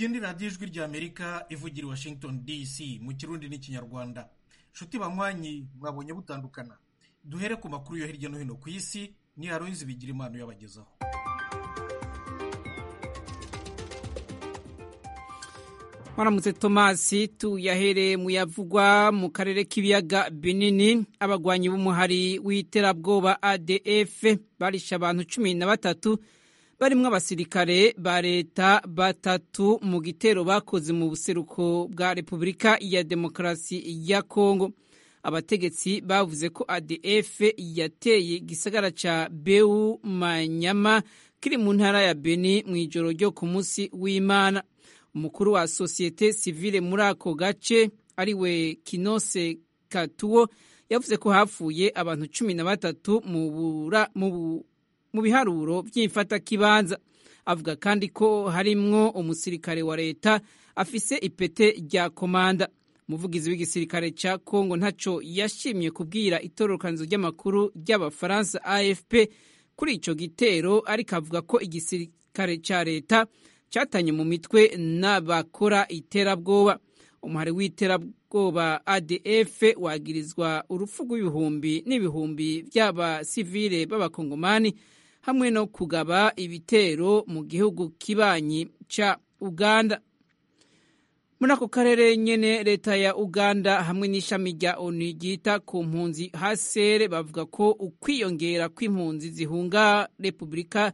iyi ni radiyo ijwi ry'amerika ivugira i washington dc mu kirundi n'ikinyarwanda nshuti banywanyi mwabonye butandukana duhere ku makuru yo hirya no hino ku isi ni aroyizi bigira impano yabagezaho mwaramutse tomasi tuyahereye mu yavugwa mu karere k'ibiyaga binini abagwanyi b'umuhari w'iterabwoba adf barishe abantu cumi na batatu barimwo abasirikare ba leta batatu mu gitero bakoze mu buseruko bwa repubulika ya demokarasi ya kongo abategetsi bavuze ko adf yateye igisagara ca beu manyama kiri mu ntara ya beni mu ijoro ryo ku munsi w'imana umukuru wa sosiyete sivile muri ako gace ariwe kinose katuwo yavuze ko hapfuye abantu cumi na batatu mu biharuro by'imfatakibanza avuga kandi ko harimwo umusirikare wa leta afise ipete rya komanda umuvugizi w'igisirikare cya kongo ntaco yashimye kubwira itororokanizo ry'amakuru ry'abafaransa afp kuri ico gitero ariko avuga ko igisirikare ca leta catanye mu mitwe n'abakora iterabwoba umuhari w'iterabwoba adf wagirizwa urupfu rw'ibihumbi n'ibihumbi by'abasivile b'abakongomani hamwe no kugaba ibitero mu gihugu kibanyi ca uganda muri ako karere nyene leta ya uganda hamwe n'ishami rya onu ryita ku mpunzi hasere bavuga ko ukwiyongera kw'impunzi zihunga repubulika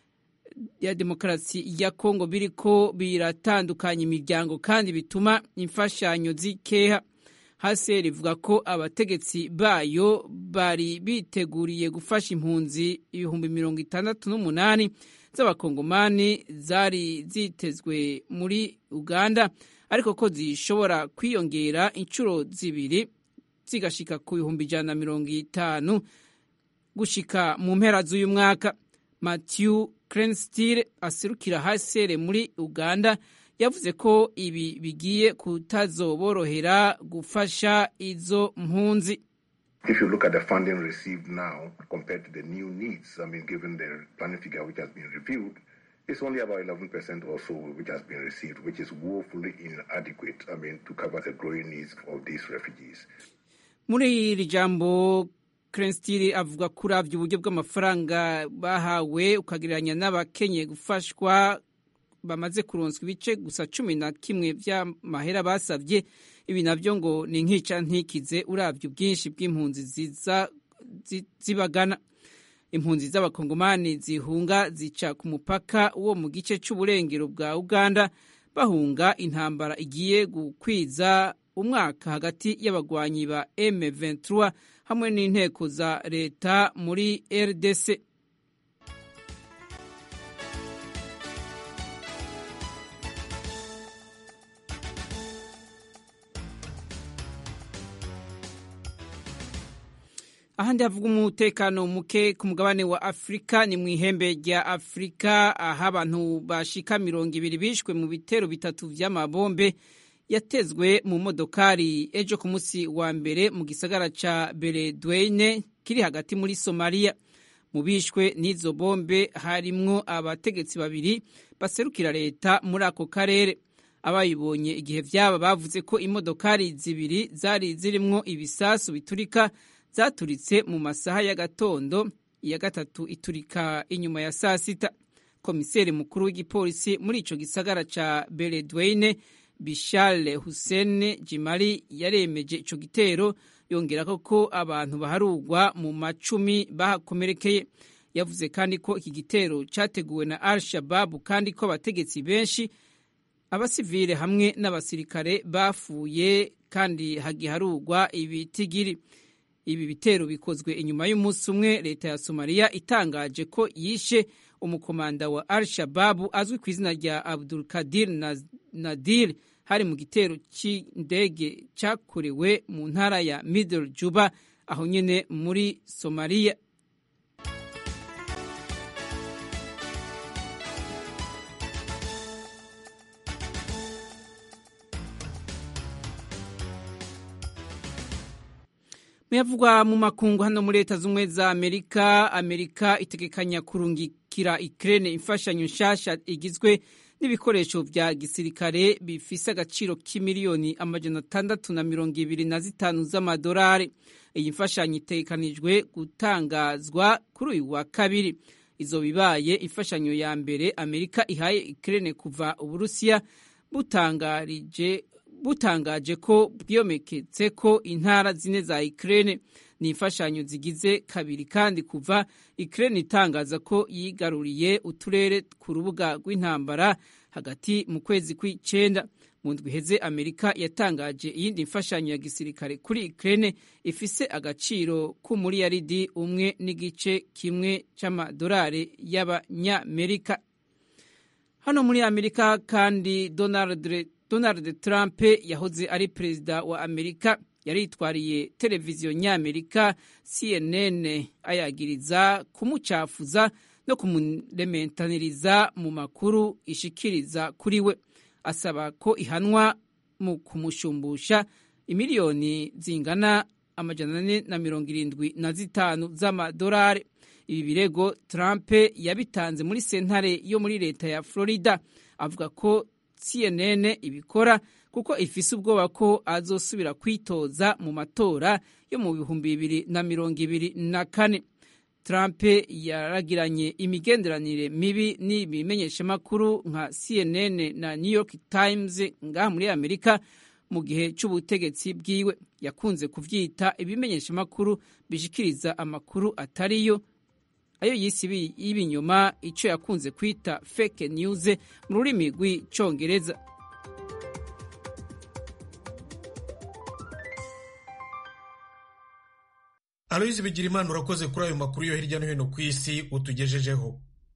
ya demokarasi ya kongo biriko biratandukanya imiryango kandi bituma imfashanyo zikeha haseri ivuga ko abategetsi bayo bari biteguriye gufasha impunzi ibihumbi mirongo itandatu n'umunani z'abakongomani zari zitezwe muri uganda ariko ko zishobora kwiyongera inshuro zibiri zigashika ku bihumbi ijana na mirongo itanu gushika mu mpera z'uyu mwaka matthew Crenstile aserukira hasere muri Uganda yavuze ko ibi bigiye kutazoborohera gufasha izo mpunzi If you look at the funding received now compared to the new needs, I mean, given the planning figure which has been reviewed, it's only about 11% or so which has been received, which is woefully inadequate, I mean, to cover the growing needs of these refugees. Muri iri jambo Crenstile avuga ko uravye uburyo bw'amafaranga bahawe ukagereranya n'abakenye gufashwa bamaze kuronswa ibice gusa cumi na kimwe vy'amahera basavye ibi navyo ngo ni nkica ntikize uravye ubwinshi bw'impunzi ziza zibagana impunzi z'abakongomani zihunga zica ku mupaka wo mu gice c'uburengero bwa uganda bahunga intambara igiye gukwiza umwaka hagati y'abagwanyi ba M23 hamwe n'inteko za leta muri RDC ahandi havuga umutekano muke ku mugabane wa afurika ni mu ihembe rya afurika aho abantu bashika mirongo ibiri bishwe mu bitero bitatu vy'amabombe yatezwe mu modokari ejo ku munsi wa mbere mu gisagara ca beledweyne kiri hagati muri somaliya mu bishwe n'izo bombe harimwo abategetsi babiri baserukira leta muri ako karere abayibonye igihe vyaba bavuze ko imodokari zibiri zari zirimwo ibisasu biturika zaturitse mu masaha y'agatondo iya gatatu iturika inyuma ya saa sita komiseri mukuru w'igipolisi muri ico gisagara ca beledweyne bishale hussein jimari yaremeje ico gitero yongerako ko abantu baharugwa mu macumi bahakomerekeye yavuze kandi ko iki gitero cyateguwe na al shababu kandi ko abategetsi benshi abasivile hamwe n'abasirikare bafuye kandi hagiharugwa ibitigiri ibi bitero bikozwe inyuma y'umunsi umwe leta ya somaliya itangaje ko yishe umukomanda wa al shababu azwi ku izina rya abdul kadir nadir hari mu gitero cy'indege cyakorewe mu ntara ya middle juba aho nyine muri somaliya muyavugwa mu makungu hano muri leta z'ubumwe za amerika amerika itegekanya kurungikira ikirere imfashanyo nshasha igizwe n'ibikoresho vya gisirikare bifise agaciro k'imiliyoni amajana atandatu na mirongo ibiri na zitanu z'amadolari iyi mfashanyo itegekanijwe gutangazwa kuri uyu wa kabiri izo bibaye imfashanyo ya mbere amerika ihaye ukraine kuva uburusiya butangarije butangaje ko bwiyomeketse ko intara zine za Ukraine ni imfashanyo zigize kabiri kandi kuva Ukraine itangaza ko yigaruriye uturere ku rubuga rw'intambara hagati mu kwezi kw'icenda mu ndwi iheze Amerika yatangaje iyindi mfashanyo ya gisirikare kuri Ukraine ifise agaciro k'umuriyaridi umwe n'igice kimwe c'amadolari y'abanyamerika hano muri Amerika kandi Donald Donald Trump yahoze ari perezida wa Amerika yaritwariye televiziyo nyamerika CNN ayagiriza kumucafuza no kumurementaniriza mu makuru ishikiriza kuri we asaba ko ihanwa mu kumushumbusha imiliyoni zingana amajana ane na mirongo irindwi na zitanu z'amadolari ibi birego Trump yabitanze muri sentare yo muri leta ya Florida avuga ko CNN ibikora kuko ifise ubwoba ko azosubira kwitoza mu matora yo mu bihumbi bibiri na mirongo ibiri na kane Trump yaragiranye imigenderanire mibi n'ibimenyeshamakuru nka CNN na New York Times ngaha muri Amerika mu gihe c'ubutegetsi bwiwe yakunze kuvyita ibimenyeshamakuru bishikiriza amakuru atariyo ayo yisi y'ibinyoma ico yakunze kwita fake news mu rurimi rw'icongereza aloyizi bigira imana urakoze kuri ayo makuru yo hirya no hino ku isi utugejejeho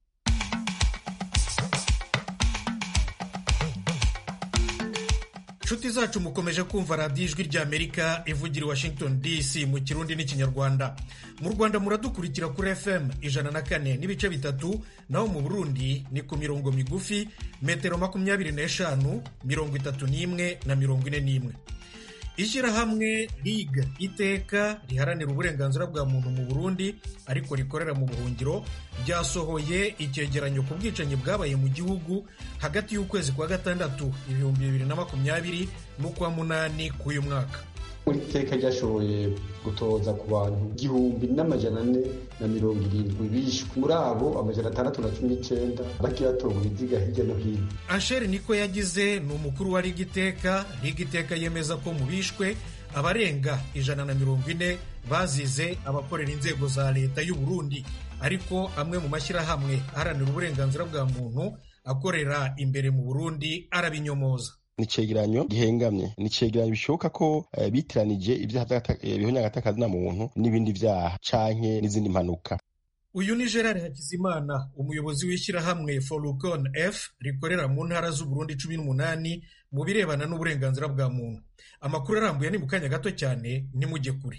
inshuti zacu mukomeje kumva radiyo ijwi ry'amerika ivugira i washington dc mu kirundi n'ikinyarwanda mu rwanda muradukurikira kuri fm ijana na kane n'ibice bitatu naho mu burundi ni ku mirongo migufi metero makumyabiri n'eshanu mirongo itatu n'imwe na mirongo ine n'imwe ishyirahamwe rig iteka riharanira uburenganzira bwa muntu mu burundi ariko rikorera mu buhungiro ryasohoye icyegeranyo ku bwicanyi bwabaye mu gihugu hagati y'ukwezi kwa gatandatu ibihumbi bibiri na makumyabiri n'ukwa munani k'uyu mwaka iteka ryashoboye gutoza ku bantu igihumbi n'amajana ane na mirongo irindwi bishwe muri abo amajana atandatu na cumi n'icyenda bagiye batonga ibiziga hirya no hino asheri niko yagize ni umukuru wa rigiteka rigiteka yemeza ko mu bishwe abarenga ijana na mirongo ine bazize abakorera inzego za leta y'u Burundi ariko amwe mu mashyirahamwe aharanira uburenganzira bwa muntu akorera imbere mu burundi arabinyomoza ni icegeranyo gihengamye ni icegeranyo bishoboka ko uh, bitiranije ibyaha bihonyagatakazina na muntu n'ibindi vyaha canke n'izindi mpanuka uyu ni gerard hakizimana umuyobozi w'ishyirahamwe forukon f rikorera mu ntara z'uburundi cumi n'umunani mu birebana n'uburenganzira bwa muntu amakuru arambuye ni mu kanya gato cyane nimujye kure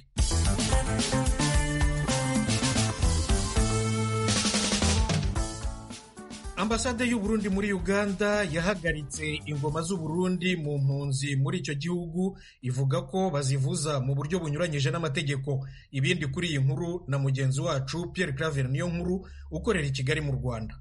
ambasade y'uburundi muri uganda yahagaritse ingoma z'uburundi mu mpunzi muri icyo gihugu ivuga ko bazivuza mu buryo bunyuranyije n'amategeko ibindi kuri iyi nkuru na mugenzi wacu pierre claver niyo nkuru ukorera i kigali mu rwanda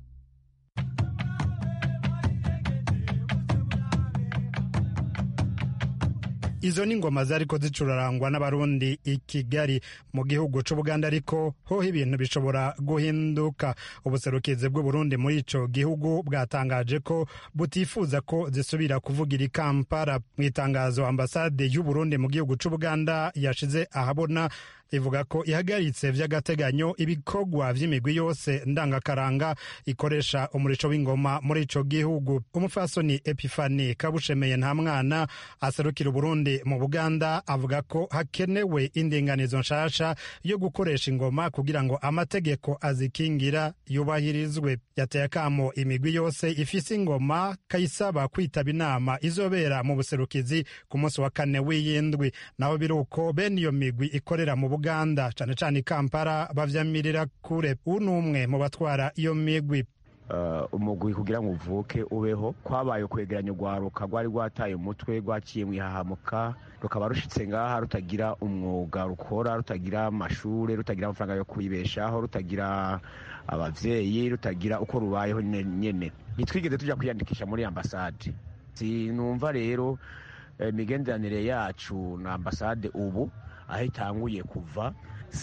izo ni ingoma zariko zicurarangwa n'abarundi i kigali mu gihugu c'ubuganda ariko hoho ibintu bishobora guhinduka ubuserukizi bw'uburundi muri ico gihugu bwatangaje ko butifuza ko zisubira kuvugira i kampala mu itangazo ambasade y'uburundi mu gihugu c'ubuganda yashize ahabona ivuga ko ihagaritse vy'agateganyo ibikorwa vy'imigwi yose ndangakaranga ikoresha umurisho w'ingoma muri ico gihugu umufasoni epifani kabushemeye nta mwana aserukira uburundi mu buganda avuga ko hakenewe indinganizo nshasha yo gukoresha ingoma kugira ngo amategeko azikingira yubahirizwe yateye akamo imigwi yose ifise ingoma kayisaba kwitaba inama izobera mu buserukizi ku munsi wa kane w'iyindwi naho biri uko bene iyo migwi ikorera mu buganda cane cane i kampala bavyamirira kure uwu ni umwe mu batwara iyo migwi umugwi kugira ngo uvuke ubeho kwabaye kwegeranya urwaruka rwari rwataye umutwe rwaciye mu ihahamuka rukaba rushitse ngaha rutagira umwuga rukora rutagira amashuri rutagira amafaranga yo kwibeshaho rutagira abavyeyi rutagira uko rubayeho nyene ntitwigeze tuja kwiyandikisha muri ambasade sinumva rero imigenderanire yacu na ambasade ubu aho itanguye kuva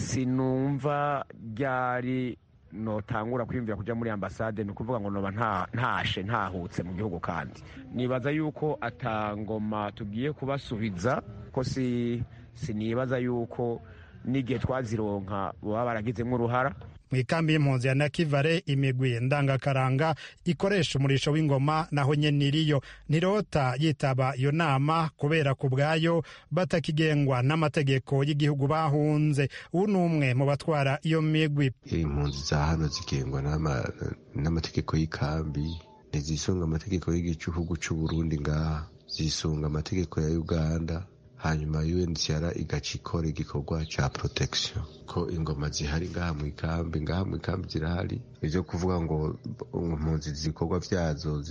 sinumva ryari notangura kwiyumvira kuja muri ambasade ni ukuvuga ngo noba ntashe ntahutse mu gihugu kandi nibaza yuko atangoma tugiye kubasubiza ko si sinibaza yuko n'igihe twazironka baba baragizemo uruhara mu ikambi y'impunzi ya nakivare imigwi ndangakaranga ikoresha umurisho w'ingoma naho nyene iriyo ntirota yitaba iyo nama kubera ku bwayo batakigengwa n'amategeko y'igihugu bahunze ubu ni umwe mu batwara iyo migwi impunzi za hano zigengwa n'amategeko y'ikambi ntizisunga amategeko y'igihugu c'uburundi ngaha zisunga amategeko ya uganda hanyuma UNHCR igaca ikora igikorwa ca protection ko ingoma zihari ngaha mu ikambi ngaha mu ikambi zirahari ivyo kuvuga ngo impunzi zikorwa vyazo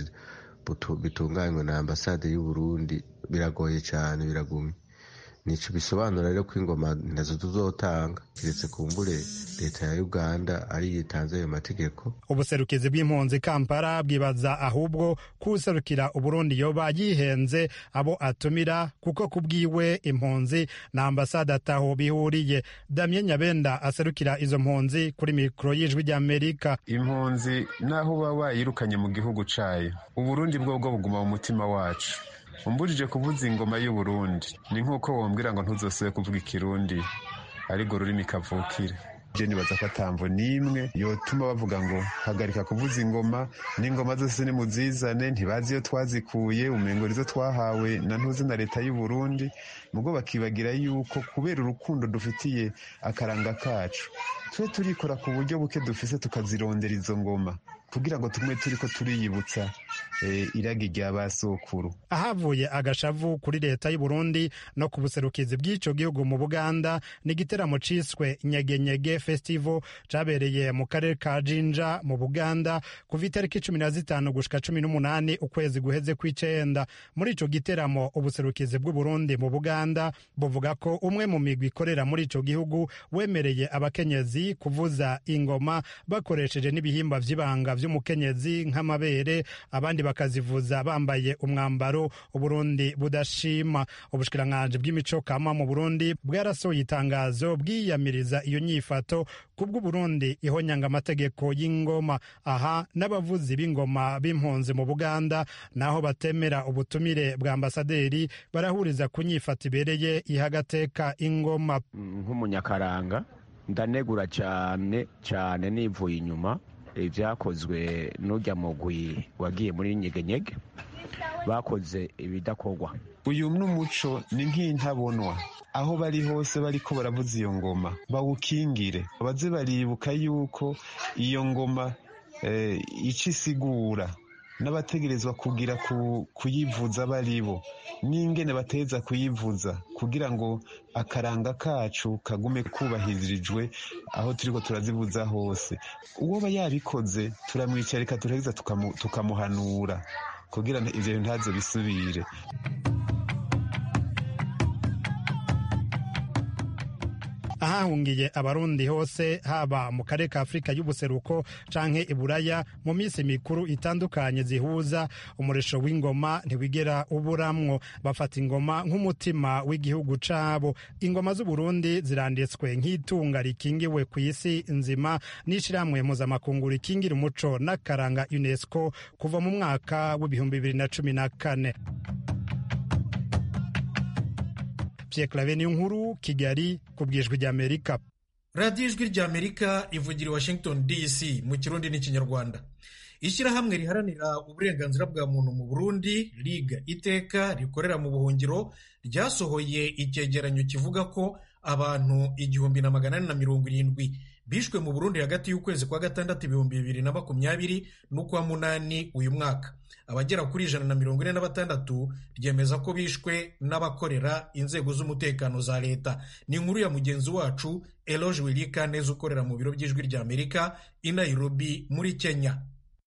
bitunganywe na ambasade y'u Burundi biragoye cane biragumye nico bisobanura rero ko ingoma nazo tuzotanga kiretse kumbure leta ya uganda ari yitanze ayo mategeko ubuserukizi bw'impunzi kampala bwibaza ahubwo kuserukira uburundi yoba yihenze abo atumira kuko kubwiwe impunzi na ambasade ataho bihuriye damien nyabenda aserukira izo mpunzi kuri mikoro y'ijwi ry'amerika impunzi naho uba wayirukanye mu gihugu cayo uburundi bwo bwo buguma mu mutima wacu umbujije kuvuza ingoma y'uburundi ni nk'uko wombwira ngo ntuzosube kuvuga ikirundi ariko rurimi kavukire je nibaza ko atamvo n'imwe yotuma bavuga ngo hagarika kuvuza ingoma n'ingoma zose nimuzizane ntibazi iyo twazikuye umengo nizo twahawe na ntuzi na leta y'uburundi mugo bakibagira yuko kubera urukundo dufitiye akaranga kacu twe turikora ku buryo buke dufise tukazirondera izo ngoma kugira ngo tumwe turiko turiyibutsa iragi rya basokuru ahavuye agashavu kuri leta y'u Burundi no ku buserukizi bw'ico gihugu mu Buganda ni igiteramo ciswe nyegenyege festival cabereye mu karere ka Jinja mu Buganda kuva itariki cumi na zitanu gushika cumi n'umunani ukwezi guheze kw'icenda muri ico giteramo ubuserukizi bw'u Burundi mu Buganda buvuga ko umwe mu migwi ikorera muri ico gihugu wemereye abakenyezi kuvuza ingoma bakoresheje n'ibihimba vy'ibanga vy'umukenyezi nk'amabere abandi bakazivuza bambaye umwambaro uburundi budashima ubushikiranganji bw'imico kama mu burundi bwarasohoye itangazo bwiyamiriza iyo nyifato kubw'uburundi ihonyanga amategeko y'ingoma aha n'abavuzi b'ingoma b'impunzi mu buganda naho batemera ubutumire bwa ambasaderi barahuriza ku nyifato ibereye ihagateka ingoma nk'umunyakaranga ndanegura cyane cyane nivuye inyuma ibyakozwe n'ujya mugwi wagiye muri nyegenyege bakoze ibidakorwa uyu n'umuco ni nk'intabonwa aho bari hose bariko baravuza iyo ngoma bawukingire baze baribuka yuko iyo ngoma ica isigura n'abategerezwa kugira kuyivuza baribo n'ingene bateza kuyivuza kugira ngo akaranga kacu kagume kubahirijwe aho turiko turazivuza hose uwo ba yabikoze turamwicarika turaheza tukamuhanura kugira ivyo bintu ntazo bisubire ahahungiye abarundi hose haba mu karere ka afurika y'ubuseruko canke iburaya mu minsi mikuru itandukanye zihuza umuresho w'ingoma ntiwigera uburamwo bafata ingoma nk'umutima w'igihugu cabo ingoma z'uburundi ziranditswe nk'itunga rikingiwe ku isi nzima n'ishirahamwe mpuzamakungu rikingira umuco n'akaranga unesco kuva mu mwaka w'ibihumbi bibiri na cumi na kane Pierre Claver nkuru Kigali ku bwijwi ry'Amerika radiyo ijwi ry'Amerika ivugira i Washington DC mu kirundi n'ikinyarwanda ishyirahamwe riharanira uburenganzira bwa muntu mu Burundi riga iteka rikorera mu buhungiro ryasohoye icyegeranyo kivuga ko abantu igihumbi na magana ane na mirongo irindwi bishwe mu Burundi hagati y'ukwezi kwa gatandatu ibihumbi bibiri na makumyabiri n'ukwa munani uyu mwaka abagera kuri ijana na mirongo ine na batandatu ryemeza ko bishwe n'abakorera inzego z'umutekano za leta ni inkuru ya mugenzi wacu Eloge Wilika neza ukorera mu biro by'ijwi ry'Amerika i Nairobi muri Kenya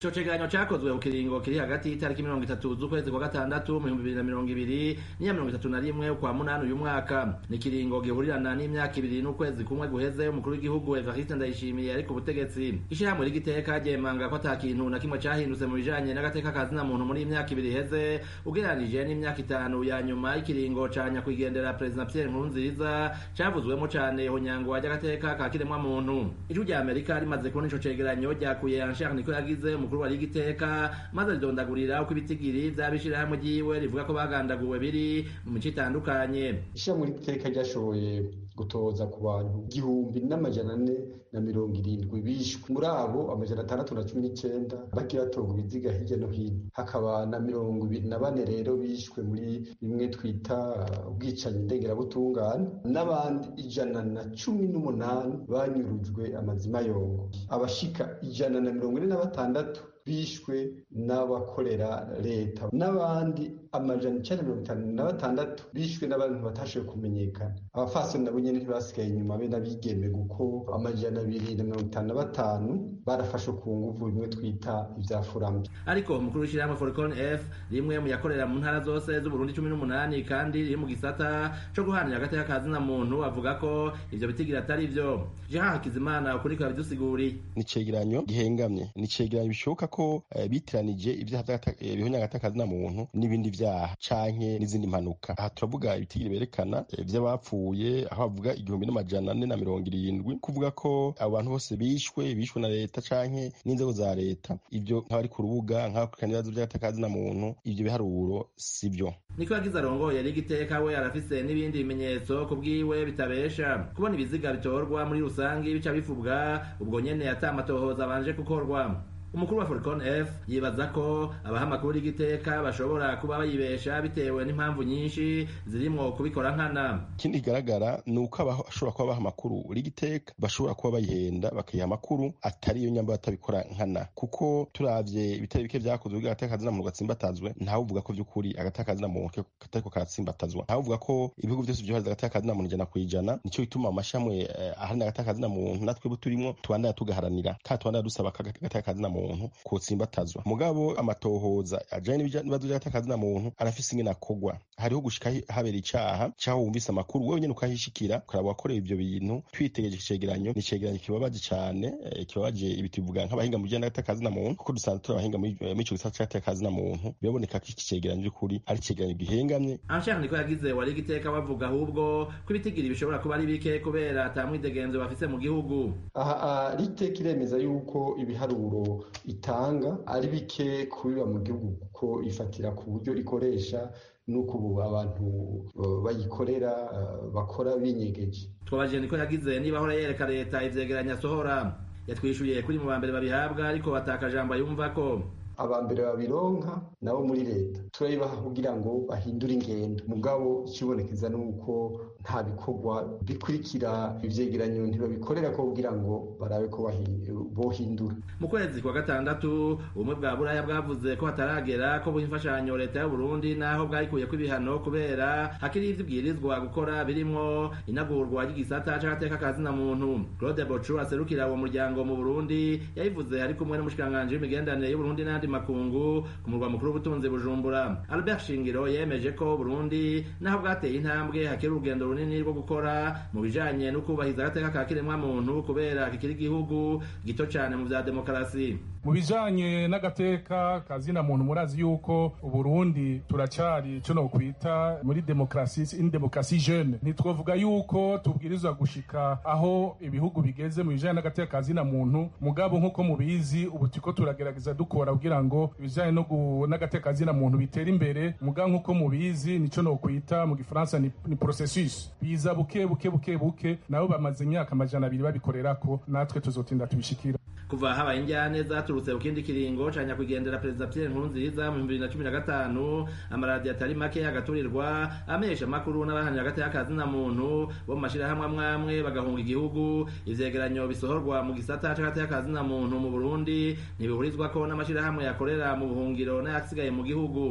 ico cegeranyo cakozwe ku kiringo kiri hagati y'itariki mirongo itatu z'ukwezi kwa gatandatu mu bihumbi bibiri na mirongo ibiri n'iya mirongo itatu na rimwe ukwa munani uyu mwaka ni ikiringo gihurirana n'imyaka ibiri n'ukwezi kumwe guheze umukuru w'igihugu evariste ndayishimiye ari ku butegetsi ishirahamwe ry'igiteka ryemanga ko ata kintu na kimwe cahindutse mu bijanye n'agateka kazina muntu muri iyi myaka ibiri iheze ugereranije n'imyaka itanu ya nyuma y'ikiringo ca nyakwigendera perezida pierre nkurunziza cavuzwemo cane ihonyangwa ry'agateka ka kiremwa muntu ijwi rya amerika rimaze kubona ico cegeranyo ryakuye anshar niko yagize umukuru wa rigiteka maze ridondagurira uko ibitigiri vy'abishirahamwe ryiwe rivuga ko bagandaguwe biri mu mico itandukanye ishirahamwe ry'igiteka ryashoboye gutoza ku bantu igihumbi n'amajana ane na mirongo irindwi bishwe muri abo amajana atandatu na cumi n'icenda bagiye batorwa ibiziga hirya no hino hakaba na mirongo ibiri na bane rero bishwe muri bimwe twita ubwicanyi ndengerabutungane n'abandi ijana na cumi n'umunani banyurujwe amazima yongo abashika ijana na mirongo ine na batandatu bishwe n'abakorera leta n'abandi amajana icenda mirongo itanu na batandatu bishwe n'abantu batashoboye kumenyekana abafasoni nabo nyene ntibasigaye inyuma be n'abigeme kuko amajana abiri na mirongo itanu na batanu barafashwe ku nguvu bimwe twita ivya furambi ariko umukuru w'ishirahamwe foricon f rimwe mu yakorera mu ntara zose z'uburundi cumi n'umunani kandi riri mu gisata co guhanira agateka ka zina muntu avuga ko ivyo bitigira atari vyo jean hakizimana ukuri kwa bidusiguri ni icegeranyo gihengamye ni icegeranyo bishoboka ko uh, bitiranije ivyaha bihonya agateka zina muntu n'ibindi vyaha canke n'izindi mpanuka aha turavuga ibitigiri berekana vy'abapfuye aho bavuga igihumbi n'amajana ane na mirongo irindwi kuvuga ko abo bantu bose bishwe bishwe na leta canke n'inzego za leta ivyo nk'abari ku rubuga nk'abakurikirana ibibazo vy'agateka zina muntu ivyo biharuro si vyo niko yagize arongoye rigiteka we arafise n'ibindi bimenyetso ku bwiwe bitabesha kubona ibiziga bitorwa muri rusangi bica bivubwa ubwo nyene ata amatohoza abanje gukorwa umukuru wa Foricon F yibaza ko abaha amakuru y'igiteka bashobora kuba bayibesha bitewe n'impamvu nyinshi zirimwo kubikora nkana ikindi kigaragara ni uko abashobora kuba baha amakuru rigiteka bashobora kuba bayihenda bakayiha amakuru atari iyo nyamba batabikora nkana kuko turavye ibitari bike vyakozwe kugira agateka kazina muntu gatsimbatazwe ntawe uvuga ko vy'ukuri agateka kazina muntu katariko karatsimbatazwa ntawe uvuga ko ibihugu vyose vyohariza agateka kazina muntu ijana kw'ijana nico gituma amashamwe eh, aharanira agateka kazina muntu natwebwe turimwo tubandanya tugaharanira kandi tubandanya dusaba agateka kazina muntu muntu kotsimbatazwa mugabo amatohoza ajanye n'ibibazo vy'agatakazi muntu arafise ingene akogwa hariho gushika habera icaha caho wumvise amakuru wewe nyene ukahishikira ukaraba wakoreye ivyo bintu twitegereje icegeranyo ni icegeranyo kibabaje cane eh, kibabaje ibi tuvuga nk'abahinga mu bijanye n'agatakazi muntu kuko dusanzwe turi abahinga muri ico gisata c'agatakazi muntu biraboneka ko iki cegeranyo vy'ukuri ari icegeranyo gihengamye anshaka niko yagize wari igiteka bavuga ahubwo ko ibitigiri bishobora kuba ari bike kubera ata mwidegenzo bafise mu gihugu aha riteka iremeza yuko ibiharuro itanga ari bike kubiba mu gihugu kuko ifatira ku buryo ikoresha nuko ubu abantu bayikorera bakora binyegeje twabajije niko yagize niba ahora yereka leta ivyegeranya asohora yatwishuye kuri mu bambere babihabwa ariko batakajambo yumva ko abambere babironka nabo muri leta turayibaha kugira ngo bahindure ingendo mugabo ikibonekeza ni uko nta bikorwa bikurikira ivyegeranyo ntibabikorera ko kugira ngo barabe ko bohindura mu kwezi kwa gatandatu ubumwe bwa buraya bwavuze ko hataragera ko buha imfashanyo leta y'uburundi naho bwayikuyeko ibihano kubera hakiri ivyo ibwirizwa gukora birimwo inagurwa ry'igisata c'agateka ka zina muntu claude bocu aserukira uwo muryango mu burundi yabivuze ari kumwe n'umushikiranganji w'imigenderanire y'uburundi n'andi n'ayandi makungu ku murwa mukuru w'ubutunzi bujumbura albert shingiro yemeje ko burundi naho bwateye intambwe hakiri urugendo runini rwo gukora mu bijanye no kubahiriza agateka ka kiremwa muntu kubera kikiri igihugu gito cane mu vya demokarasi mu bijanye n'agateka kazina muntu murazi yuko uburundi turacyari ico nokwita muri demokarasi in demokarasi jeune ntitwovuga yuko tubwirizwa gushika aho ibihugu bigeze mu bijanye n'agateka kazina muntu mugabo nk'uko mubizi ubu turiko turagerageza dukora kugira ngo ibijanye n'agateka kazina muntu bitere imbere mugabo nk'uko mubizi nico nokwita mu gifaransa ni, ni processus biza buke buke buke buke nabo bamaze imyaka amajana abiri babikorerako natwe tuzotinda tubishikira kuva habaye injyane zaturutse ku kindi kiringo ca nyakwigendera perezida pierre nkurunziza mu bibiri na cumi na gatanu amaradiyo atari make agaturirwa amesha amakuru n'abahanira agateka kazina muntu bo mu mashirahamwe amwamwe bagahunga igihugu ivyegeranyo bisohorwa mu gisata c'agateka kazina muntu mu burundi ntibihurizwako n'amashirahamwe yakorera mu buhungiro n'ayasigaye mu gihugu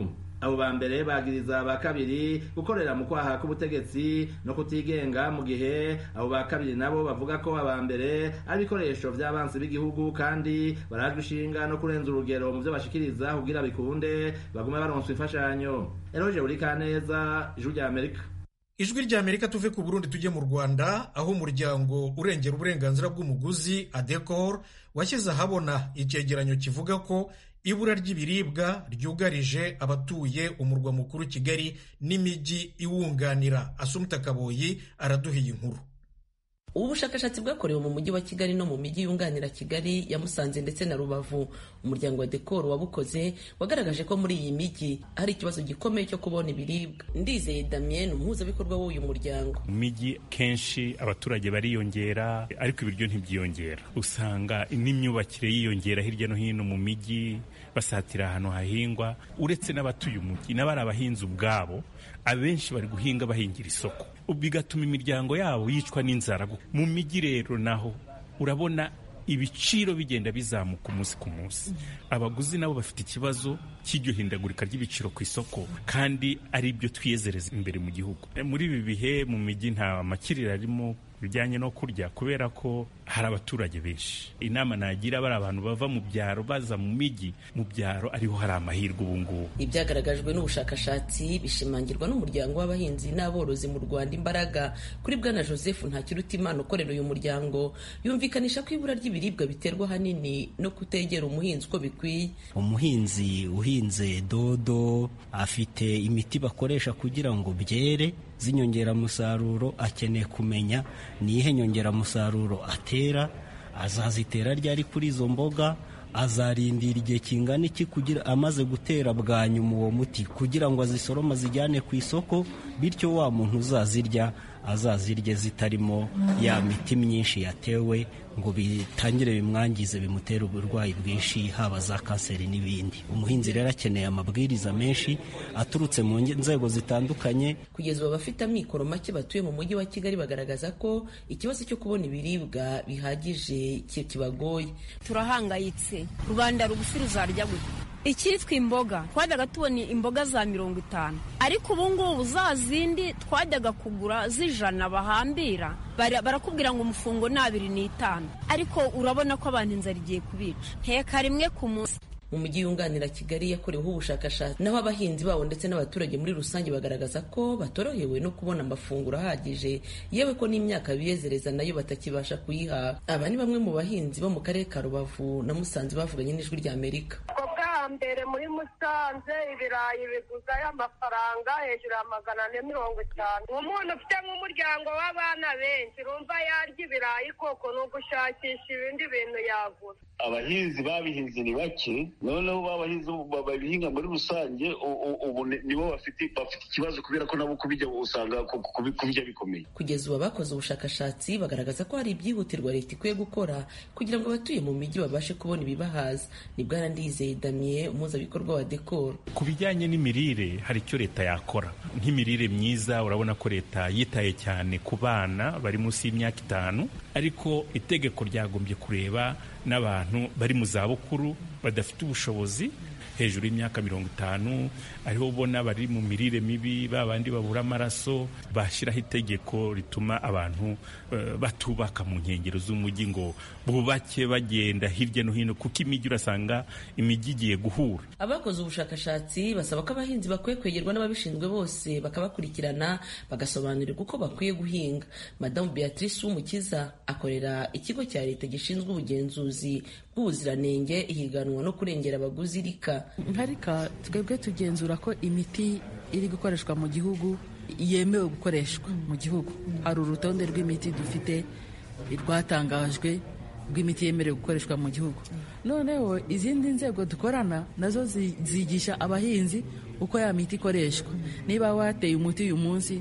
abo ba mbere bagiriza ba kabiri gukorera mu kwaha k'ubutegetsi no kutigenga mu gihe abo ba kabiri nabo bavuga ko aba mbere ari ibikoresho vy'abansi b'igihugu kandi barajwe ishinga no kurenza urugero mu vyo bashikiriza kugira bikunde bagume baronswa imfashanyo eroje burikaneza ijuru rya amerika ijwi rya amerika tuve ku burundi tujye mu rwanda aho umuryango urengera uburenganzira bw'umuguzi adecor washyize ahabona icyegeranyo kivuga ko ibura ry'ibiribwa ryugarije abatuye umurwa mukuru kigali n'imijyi iwunganira asumta kaboyi araduhiye inkuru ubu bushakashatsi bwakorewe mu mujyi wa kigali no mu mijyi yunganira kigali ya musanze ndetse na rubavu umuryango wa dekoro wabukoze wagaragaje ko muri iyi mijyi hari ikibazo gikomeye cyo kubona ibiribwa ndizeye damien umuhuzabikorwa w'uyu muryango mu mijyi kenshi abaturage bariyongera ariko ibiryo ntibyiyongera usanga n'imyubakire yiyongera hirya no hino mu mijyi basatira ahantu hahingwa uretse n'abatuye umujyi n'abari abahinzi ubwabo abenshi bari guhinga bahingira isoko bigatuma imiryango yabo yicwa n'inzara mu mijyi rero naho urabona ibiciro bigenda bizamuka umunsi ku munsi abaguzi nabo bafite ikibazo cy'iryo hindagurika ry'ibiciro ku isoko kandi ari byo twiyezereza imbere mu gihugu muri ibi bihe mu mijyi nta makiriro arimo bijyanye no kurya kubera ko hari abaturage benshi inama nagira bari abantu bava mu byaro baza mu mijyi mu byaro ariho hari amahirwe ubu ngubu ibyagaragajwe n'ubushakashatsi bishimangirwa n'umuryango w'abahinzi n'aborozi mu rwanda imbaraga kuri bwana joseph ntakirutimana ukorera uyu muryango yumvikanisha ko ibura ry'ibiribwa biterwa ahanini no kutegera umuhinzi uko bikwiye umuhinzi uhinze dodo afite imiti bakoresha kugira ngo byere z'inyongeramusaruro akeneye kumenya niyihe nyongeramusaruro atera azazitera ryari kuri izo mboga azarindira igihe kingana iki kugira amaze gutera bwa nyuma uwo muti kugira ngo azisorome azijyane ku isoko bityo wa muntu uzazirya azazirye zitarimo ya miti myinshi yatewe ngo bitangire bimwangize bimutere uburwayi bwinshi haba za kanseri n'ibindi umuhinzi rero akeneye amabwiriza menshi aturutse mu nzego zitandukanye kugeza ubu abafite amikoro make batuye mu mujyi wa kigali bagaragaza ko ikibazo cyo kubona ibiribwa bihagije kibagoye turahangayitse rubanda rugufi ruzarya gute icyitwa imboga twajyaga tubona imboga za mirongo itanu ariko ubu ngubu za zindi twajyaga kugura z'ijana bahambira barakubwira ngo umufungo ni abiri n'itanu ariko urabona ko abantu inzara igiye kubica nteka rimwe ku munsi mu mujyi yunganira kigali yakoreweho ubushakashatsi naho abahinzi babo ndetse n'abaturage muri rusange bagaragaza ko batorohewe no kubona amafunguro ahagije yewe ko n'imyaka biyezereza nayo batakibasha kuyihaha aba ni bamwe mu bahinzi bo mu karere ka rubavu na musanze bavuganye n'ijwi rya amerika mbere muri musanze ibirayi biguzayo amafaranga hejuru ya magana ane mirongo itanu umuntu ufite nk'umuryango w'abana benshi urumva yarya ibirayi koko ni ugushakisha ibindi bintu yagura abahinzi babihinze ni bake noneho babahinzi babihinga muri rusange ubu nibo bafite bafite ikibazo kubera ko nabo kubijya usanga kubijya bikomeye kugeza ubu abakoze ubushakashatsi bagaragaza ko hari ibyihutirwa leta ikwiye gukora kugira ngo abatuye mu mijyi babashe kubona ibibahaza ni bwana ndizeye damiye umuhuzabikorwa wa dekoro ku bijyanye n'imirire hari icyo leta yakora nk'imirire myiza urabona ko leta yitaye cyane ku bana bari munsi y'imyaka itanu ariko itegeko ryagombye kureba n'abantu bari mu zabukuru badafite ubushobozi hejuru y'imyaka mirongo itanu ariho ubona bari mu mirire mibi ba bandi babura amaraso bashyiraho itegeko rituma abantu uh, batubaka mu nkengero z'umujyi ngo bubake bagenda hirya no hino kuko imijyi urasanga imijyi igiye guhura abakoze ubushakashatsi basaba ko abahinzi bakwiye kwegerwa n'ababishinzwe bose bakabakurikirana bagasobanurirwa uko bakwiye guhinga madamu beatrice w'umukiza akorera ikigo cya leta gishinzwe ubugenzuzi bw'ubuziranenge ihiganwa no kurengera abaguzi rika nka rika twebwe tugenzura ko imiti iri gukoreshwa mu gihugu yemewe gukoreshwa mu gihugu hari urutonde rw'imiti dufite rwatangajwe rw'imiti yemerewe gukoreshwa mu gihugu noneho izindi nzego dukorana nazo zigisha abahinzi uko ya miti ikoreshwa niba wateye umuti uyu munsi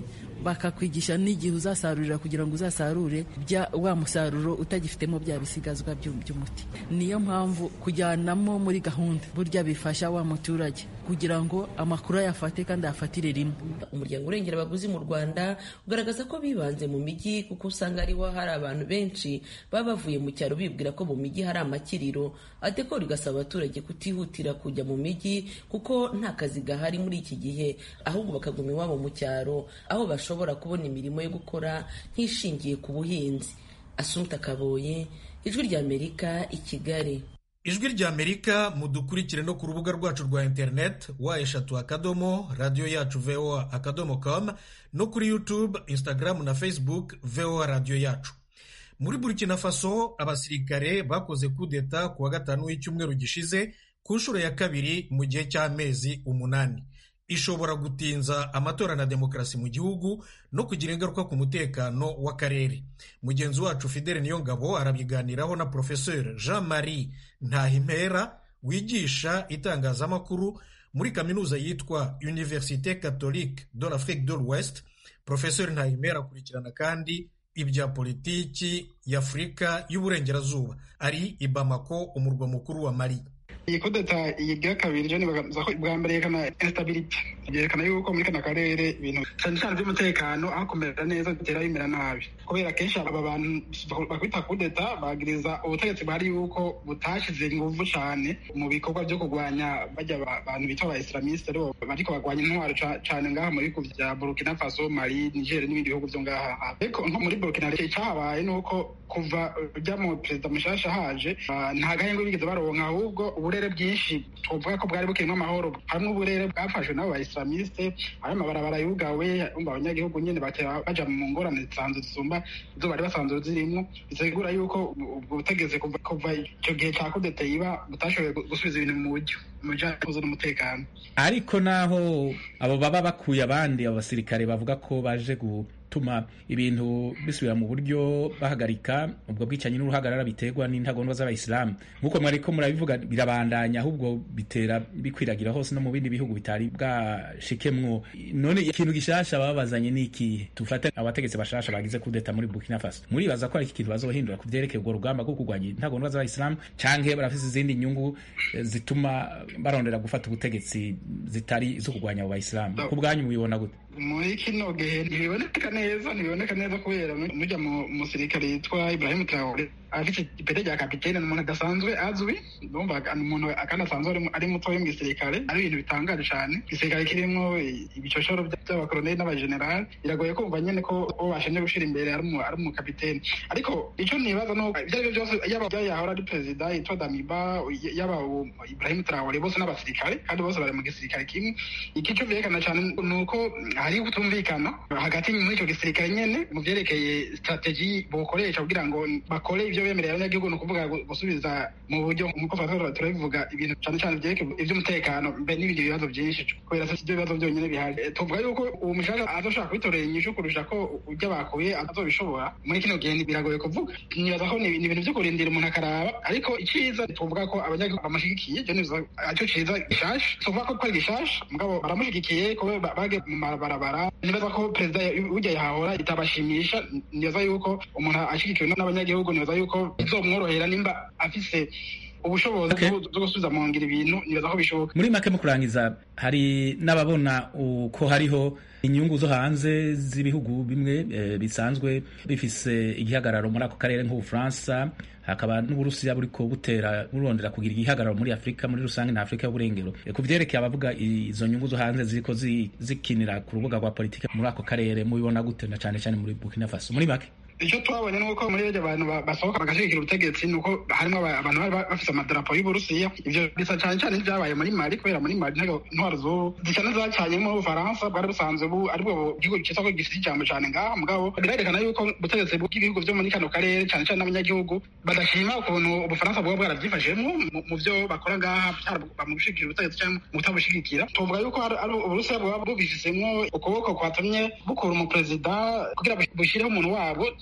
bakakwigisha n'igihe uzasarurira kugira ngo uzasarure bya wa musaruro utagifitemo bya bisigazwa by'umuti niyo mpamvu kujyanamo muri gahunda burya bifasha wa muturage kugira ngo amakuru ayafate kandi ayafatire rimwe umuryango urengera abaguzi mu rwanda ugaragaza ko bibanze mu mijyi kuko usanga ariho hari abantu benshi baba bavuye mu cyaro bibwira ko mu mijyi hari amakiriro adekora igasaba abaturage kutihutira kujya mu mijyi kuko nta kazi gahari muri iki gihe ahubwo bakaguma iwabo mu cyaro aho bashobora kubona imirimo yo gukora nk'ishingiye ku buhinzi asumta kaboye ijwi ry'amerika i kigali ijwi ry'amerika mudukurikire no ku rubuga rwacu rwa interineti wa eshatu akadomo radiyo yacu voa akadomo com no kuri youtube instagram na facebook voa radiyo yacu muri burkina faso abasirikare bakoze kudeta ku wa gatanu w'icyumweru gishize ku nshuro ya kabiri mu gihe cy'amezi umunani ishobora gutinza amatora na demokarasi mu gihugu no kugira ingaruka ku mutekano w'akarere mugenzi wacu fidele niyongabo arabiganiraho na porofeseri jean marie ntahimpera wigisha itangazamakuru muri kaminuza yitwa universite catholique de l'afrique de l'ouest porofeseri ntahimpera akurikirana kandi ibya politiki y'afurika y'uburengerazuba ari i bamako umurwa mukuru wa mali iyi kudeta iyi bwa kabiri jo nibaza ko bwa mbere yerekana instability byerekana yuko muri kana karere ibintu cyane cyane by'umutekano aho kumera neza bitera bimera nabi kubera kenshi aba bantu bakwita kudeta bagiriza ubutegetsi bwari yuko butashyize ingufu cyane mu bikorwa byo kurwanya bajya abantu bita aba islamiste aribo bariko barwanya intwaro cyane ngaha mu bihugu bya burkina faso mali niger n'ibindi bihugu byo ngaha ariko nko muri burkina cyahabaye ni uko kuva ujya mu perezida mushasha haje nta gahenge bigeze baronka ahubwo uburere bwinshi tuvuga ko bwari bukirimo amahoro hamwe uburere bwafashwe n'abo baislamiste ayo mabarabara yugawe umva abanyagihugu nyine bakaba baja mu ngorane zisanzwe zisumba izo bari basanzwe zirimo bisigura yuko ubwo butegeze kuva icyo gihe cya kudete iba butashoboye gusubiza ibintu mu buryo mu bijanye n'umutekano ariko naho abo baba bakuye abandi abo basirikare bavuga ko baje gutuma ibintu bisubira mu buryo bahagarika ubwo bwicanyi n'uruhagarara biterwa n'intagondwa z'abayisilamu nk'uko mwariko murabivuga birabandanya ahubwo bitera bikwiragira hose no mu bindi bihugu bitari bwashikemwo none ikintu gishasha babazanye ni ikihe tufate abategetsi bashasha bagize kudeta muri burkina faso muribaza ko ari iki kintu bazohindura ku vyerekeye urwo rugamba rwo kurwanya intagondwa z'abayisilamu canke barafise izindi nyungu zituma barondera gufata ubutegetsi zitari zo kurwanya abo bayisilamu ku bwanyu mubibona gute muri kino gihe ntibiboneka neza ntibiboneka neza kubera mujya mu musirikare yitwa Ibrahim Traore afite ipete rya kapitene ni umuntu adasanzwe azwi ndumva umuntu kandi asanzwe ari mutoya mu gisirikare ari ibintu bitangaje cyane igisirikare kirimo ibicoshoro by'abakoloneli n'abajenerali biragoye kumva nyine ko uwo bashimye gushyira imbere ari umukapitene ariko icyo nibaza ni uko ibyo ari byo byose yaba yahora ari perezida yitwa Damiba yaba Ibrahim Traore bose n'abasirikare kandi bose bari mu gisirikare kimwe iki cyo byerekana cyane ni uko hari kutumvikana hagati muri icyo gisirikare nyene mu vyerekeye strategy bokoresha kugira ngo bakore ivyo bemerera abanyagihugu ni ukuvuga gusubiza mu buryo nk'uko fatora turabivuga ibintu cane cane vyerekeye ivy'umutekano mbe n'ibindi bibazo vyinshi kubera si ivyo bibazo vyonyene bihari tuvuga yuko uwo mushaka azoshaka kubitorera inyishu kurusha ko ujya bakuye atazobishobora muri kino gihe biragoye kuvuga nibaza ko ni ibintu vyo kurindira umuntu akaraba ariko iciza tuvuga ko abanyagihugu bamushigikiye je nibaza aco ciza gishasha tuvuga ko kwari gishasha mugabo baramushigikiye ko bage mu mabarabara nibaza ko perezida ujya yahahora itabashimisha nibaza yuko umuntu ashyigikiwe n'abanyagihugu nibaza yuko bizomworohera nimba afise ubushobozi bwo gusubiza mu ngiro ibintu nibaza ko bishoboka muri make mu kurangiza hari n'ababona uko hariho inyungu zo hanze z'ibihugu bimwe e, bisanzwe bifise igihagararo muri ako karere nk'ubufaransa hakaba n'uburusiya buriko butera burondera kugira igihagararo muri afurika muri rusange na afurika y'uburengero e, ku vyerekeye abavuga izo nyungu zo hanze ziriko zikinira ku rubuga rwa politike muri ako karere mubibona gute na cane cane muri burkina faso muri make icyo twabonye ni uko muri ibyo abantu basohoka bagashyigikira ubutegetsi ni uko harimo abantu bari bafite amadarapo y'uburusiya ibyo bisa cyane cyane n'ibyabaye muri mali kubera muri mali intwaro z'ubu zisa n'izacanye mu bufaransa bwari busanzwe bu aribwo gihugu cyitwa ko gifite ijambo cyane ngaha mugabo birerekana yuko ubutegetsi bw'ibihugu byo muri kano karere cyane cyane n'abanyagihugu badashima ukuntu ubufaransa buba bwarabyifashemo mu byo bakora ngaha mu gushyigikira ubutegetsi cyangwa mu kutabushyigikira tuvuga yuko ari uburusiya buba bubifisemo ukuboko kwatumye bukura umuperezida kugira bushyireho umuntu wabo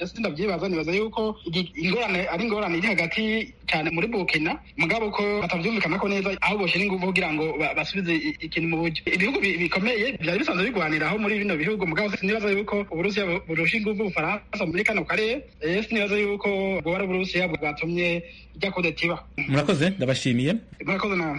sindavyibaza nibaza yuko ingorane ari ingorane iri hagati cyane muri Burkina mugabo ko batavyumvikana ko neza aho boshira ingufu kugira ngo basubize ikintu mu buryo ibihugu bikomeye byari bisanzwe bigwaniraho muri bino bihugu mugabo sinibaza yuko uburusiya burusha ingufu ubufaransa muri kano karere sinibaza yuko bwoba ari uburusiya bwatumye ijya kodetiba murakoze ndabashimiye murakoze nawe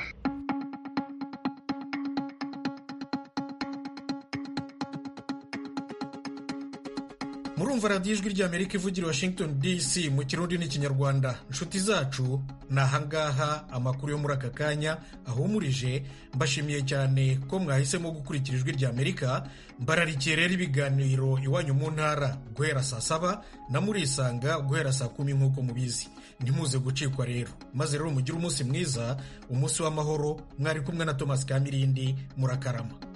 murumva radiyo ijwi ry'amerika ivugira washington dc mu kirundi n'ikinyarwanda inshuti zacu ni ahangaha amakuru yo muri aka kanya ahumurije mbashimiye cyane ko mwahisemo gukurikira ijwi ry'amerika mbararikiye rero ibiganiro iwanyu mu ntara guhera saa saba na murisanga guhera saa kumi nk'uko mubizi ntimuze gucikwa rero maze rero mugire umunsi mwiza umunsi w'amahoro mwari kumwe na thomas kamirindi murakarama